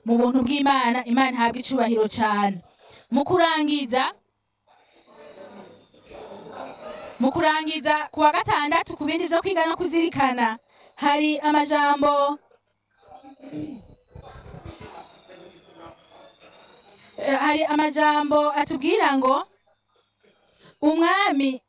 mu buntu bw'imana imana ihabwa icubahiro cyane mu kurangiza mu kurangiza ku wa gatandatu ku bindi byo kwiga no kuzirikana hari amajambo Eh, hari amajambo atubwira ngo umwami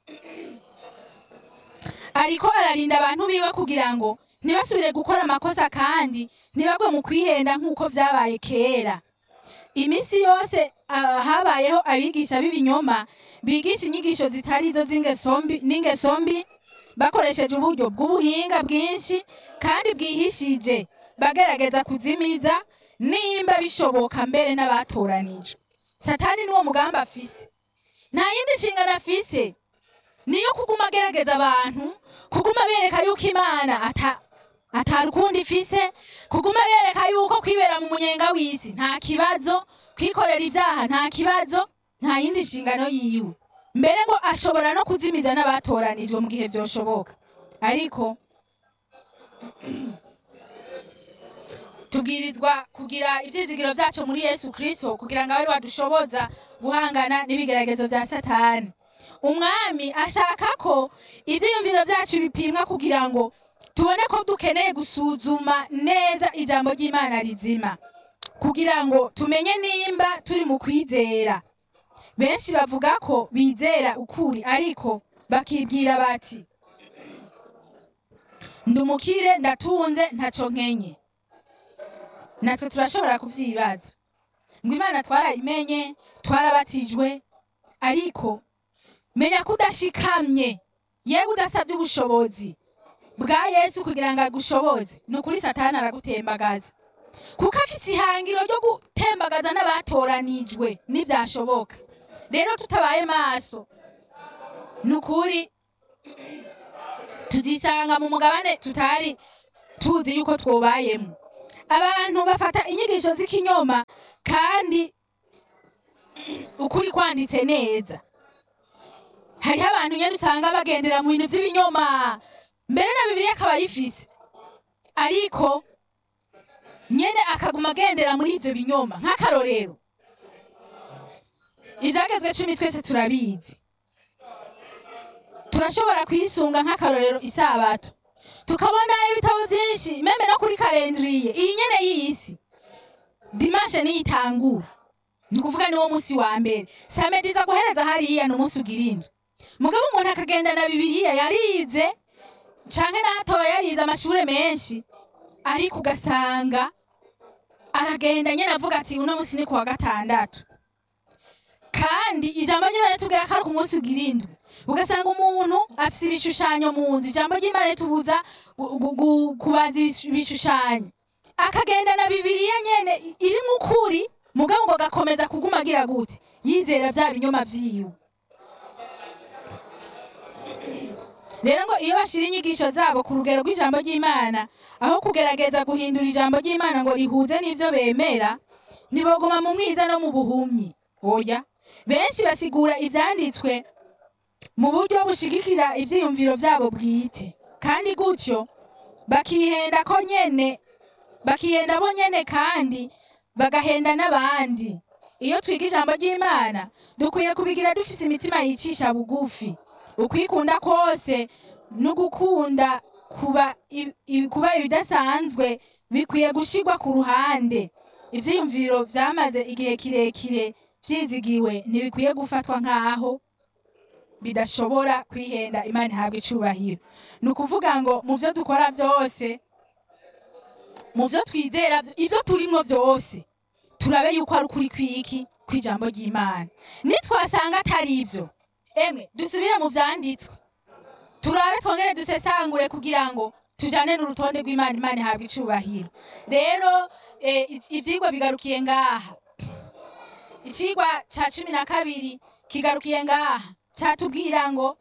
ariko ararinda abantu biwe kugira ngo ntibasubire gukora amakosa kandi ntibagwe mu kwihenda nk'uko byabaye kera iminsi yose ah, habayeho abigisha b'ibinyoma bigisha inyigisho zitari zo z'ingeso mbi- n'ingeso mbi bakoresheje uburyo bw'ubuhinga bwinshi kandi bwihishije bagerageza kuzimiza nimba bishoboka mbere n'abatoranijwe satani niwo mugambi afise nta yindi nshingano afise niyo kuguma agerageza abantu kuguma bereka yuko imana ata atari ukundi ifise kuguma bereka yuko kwibera mu munyenga w'isi nta kibazo kwikorera ibyaha nta kibazo nta yindi nshingano yiwe mbere ngo ashobora no kuzimiza n'abatoranijwe mu gihe byoshoboka ariko tubwirizwa kugira ibyizigiro byacu muri yesu kirisito kugira ngo abe ari wadushoboza guhangana n'ibigeragezo bya satani umwami ashaka ko ibyiyumviro byacu bipimwa kugira ngo tubone ko dukeneye gusuzuma neza ijambo ry'imana rizima kugira ngo tumenye nimba turi mu kwizera benshi bavuga ko bizera ukuri ariko bakibwira bati ndumukire ndatunze ntaco nkenye natwe turashobora kuvyibaza ngo imana twarayimenye twarabatijwe ariko menya ko udashikamye yewe udasabye ubushobozi bwa yesu kugira ngo agushoboze ni ukuri satani aragutembagaza kuko afise ihangiro ryo gutembagaza n'abatoranijwe n'ibyashoboka rero tutabaye maso ni ukuri tuzisanga mu mugabane tutari tuzi yuko twobayemo abantu bafata inyigisho z'ikinyoma kandi ukuri kwanditse neza hariho abantu nyine usanga bagendera mu bintu by'ibinyoma mbere na bibiri akaba ayifise ariko nyene akaguma agendera muri ivyo binyoma nk'akarorero ivyagezwe cumi twese turabizi turashobora kuyisunga nk'akarorero isabato tukabona ibitabo vyinshi meme no kuri kalendriye iyi nyene y'isi dimashe niyo itangura ni ukuvuga niwo musi wa mbere samediza guhereza hariya ni umunsi ugira indwi mugabo umuntu akagendana bibiriya yarize canke n'ahatoba yarize amashure menshi ariko ugasanga aragenda nyene avuga ati uno musi ni kuwa gatandatu kandi ijambo ry'imana ritubwira ko ari ku munsi ugira indwi ugasanga umuntu afise ibishushanyo mu nzu ijambo ry'imana ritubuza gu- gu- gu- kubaza ibis- ibishushanyo akagendana bibiriya nyene i- irimwo ukuri mugabo ngo agakomeza kuguma agira gute yizera vya binyoma vyiwe rero ngo iyo bashira inyigisho zabo ku rugero rw'ijambo ry'imana aho kugerageza guhindura ijambo ry'imana ngo rihuze n'ivyo bemera ntiboguma mu mwiza no mu buhumyi oya benshi basigura ivyanditswe mu buryo bushigikira ivyiyumviro vyabo bwite kandi gutyo bakihenda ko nyene bakihenda bo nyene kandi bagahenda n'abandi iyo twiga ijambo ry'imana dukwiye kubigira dufise imitima yicisha bugufi ukwikunda kose no gukunda kuba i- i- kuba ibidasanzwe bikwiye gushirwa ku ruhande ivyiyumviro vyamaze igihe kirekire vyizigiwe ntibikwiye gufatwa nk'aho bidashobora kwihenda imana ihabwa icubahiro ni ukuvuga ngo mu vyo dukora vyose mu vyo twizera vyo- ivyo turimwo vyose turabe yuko ari ukuri kwiki kw'ijambo ry'imana nitwasanga atari ivyo emwe dusubire mu vyanditswe turabe twongere dusesangure kugira ngo tujane n'urutonde rw'imana imana ihabwa icubahiro rero eh, i- ivyigwa bigarukiye ngaha icigwa ca cumi na kabiri kigarukiye ngaha catubwira ngo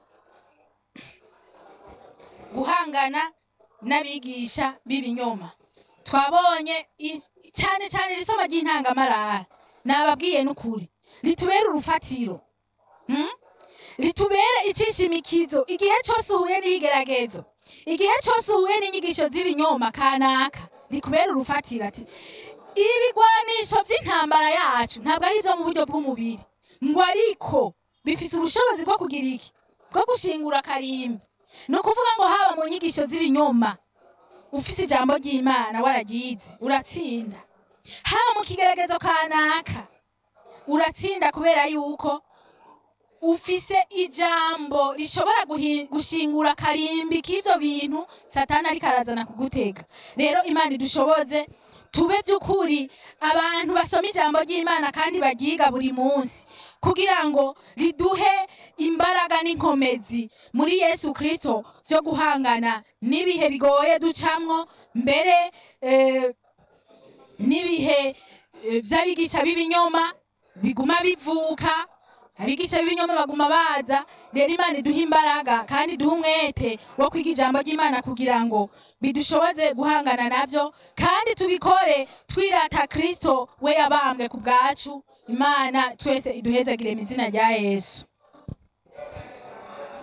guhangana n'abigisha b'ibinyoma twabonye i- cyane cyane irisoma ry'intangamarara nababwiye n'ukuri ritubere urufatiro hmm? ritubere icishimikizo igihe cyose uhuye n'ibigeragezo igihe cyose uhuye n'inyigisho z'ibinyoma kanaka rikubere urufatiro ati ibigwanisho by'intambara yacu ntabwo ari ibyo mu buryo bw'umubiri ngo ariko bifite ubushobozi bwo kugira iki bwo gushingura akarimbi ni ukuvuga ngo haba mu nyigisho z'ibinyoma ufite ijambo ry'imana wararyize uratsinda haba mu kigaragazo kanaka uratsinda kubera yuko ufise ijambo rishobora guhi- gushingura akarimbi k'ivyo bintu satani ariko arazana kugutega rero imana idushoboze tube by'ukuri abantu basoma ijambo ry'imana kandi baryiga buri munsi kugira ngo riduhe imbaraga n'inkomezi muri yesu kirisito byo guhangana n'ibihe bigoye ducamwo mbere eh, n'ibihe eh, by'abigisha b'ibinyoma biguma bivuka abigisha b'ibinyoma baguma baza rero imana iduha imbaraga kandi iduha umwete wo kwiga ijambo ry'imana kugira ngo bidushoboze guhangana navyo kandi tubikore twirata kristo we yabambwe ku bwacu imana twese iduhezagire mu izina rya yesu